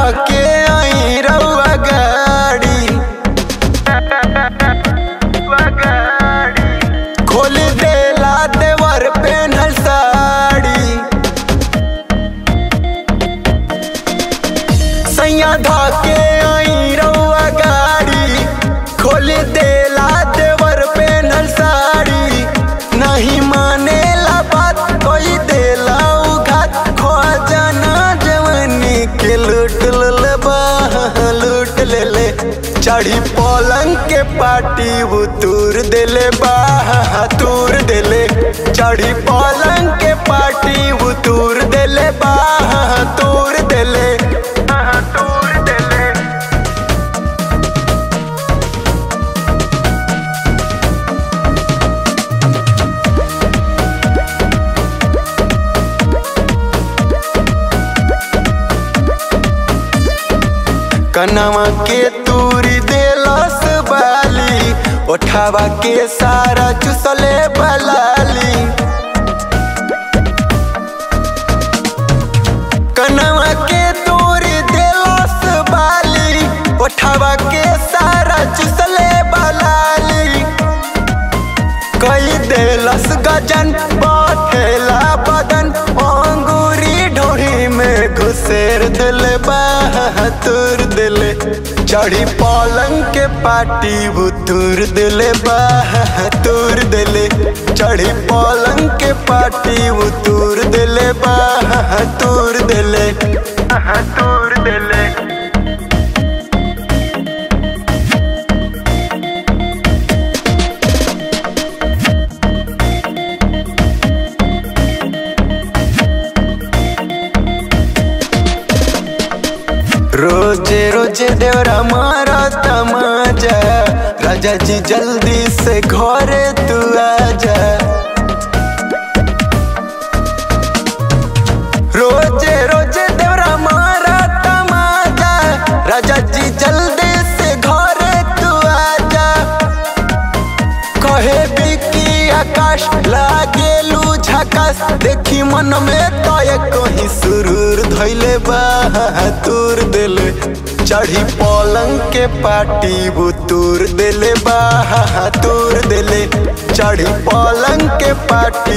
धके आई रउआ गाड़ी खोल देला देवर पेनल साड़ी सैया धके आई रउआ गाड़ी खोल देला देवर पेनल साड़ी नहीं मानेला बात कोई देला उघात खो जाना जवनी के लूट ले बा लूट ले ले चढ़ी पलंग के पाटी उतूर देले बा तूर देले चढ़ी पलंग के पाटी उतूर देले बा तूर देले तूर देले कनवा के तूरी देलस बाली उठावा के सारा चुसले बलाली कनवा के तूरी देलस बाली उठावा के सारा चुसले बलाली कई देलस गजन बठेला बदन अंगूरी ढोही में घुसेर दिल बहातुर दिले चढ़ी पलंग के पाटी बुतुर दिले बहातुर दिले चढ़ी पलंग के पाटी बुतुर दिले बहातुर दिले बहातुर दिले रोजे रोजे देवरा मारा तमाजा राजा जी जल्दी से घरे तू आजा रोजे रोजे देवरा मारा तमाजा राजा जी जल्दी से घरे तू आजा कहे बिकी आकाश लागेलू झकास देखी मन में तय कहीं सुरूर धैले बहातुर दिले चढ़ी पलंग के पाटी बुतूर दिले बहातुर दिले चढ़ी पलंग के पाटी